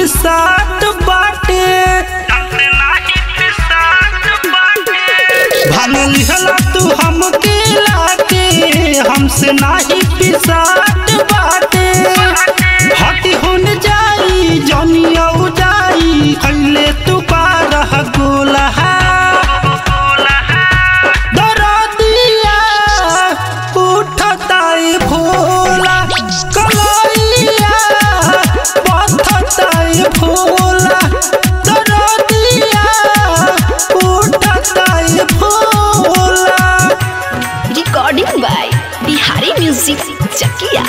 पिसाट बाटे भांग लिहला तू हमके लाके हमसे नाही पिसाट बाटे हटी होन जाई जनिया जाई खैले तू बारह गोला दरदिया उठताई भोला कलैया पथताई भोला दरदिया उठताई Bhola recording by Bihari music Chakiya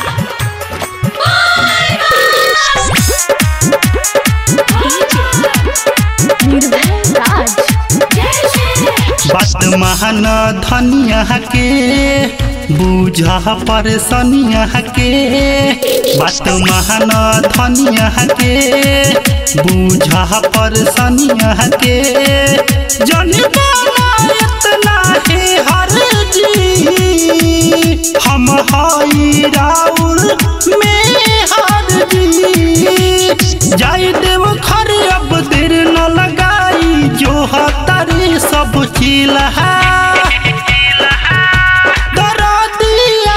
Nirbhay Raj बात महान धनिया के बूझा परेशानिया के बात महान धनिया के बूझा परेशानिया के जन इतना है हर जी हम हई राउर में हर जी जाई देव खर अब देर न लगाई जो हतारे सब चिल्हा दरदिया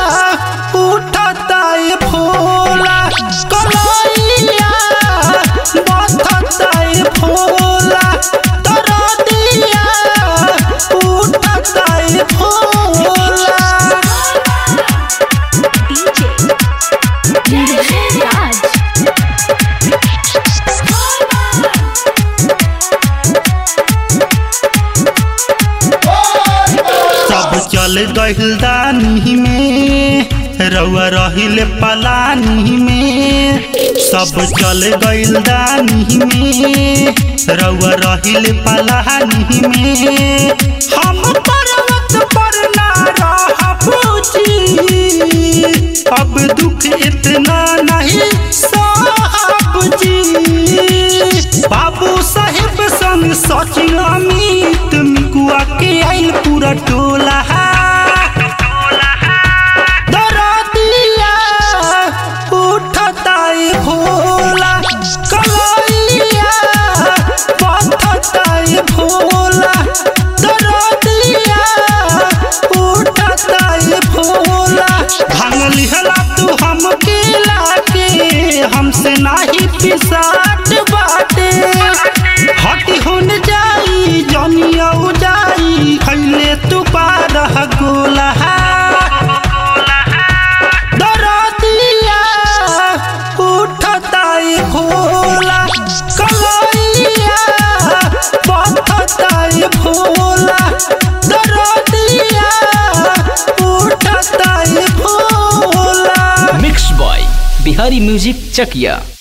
उठताई भोला कलैया बथताई भोला दरदिया उठताई भोला निर्भय राज सब चल गहिल दानी में रउआ रहिल पलानी में सब चल गइल दानी में रउआ रहिल पलानी में हम पर्वत पर ना रहब जी अब दुख इतना नहीं साहब जी बाबू साहेब संग सचिन अमित मिकुआ के आइल पूरा टोला दरदिया उठताई भोला कलैया पथताई भोला दरदिया उठताई भोला भांग लिहला तू हमके लाके हमसे नाही पिसाट बाटे हटी होन जाई जनिया जाई खैले तू बारह गोला दरदिया उठताई भोला कलैया पथताई भोला दरदिया उठताई Bhola mix by Bihari music Chakiya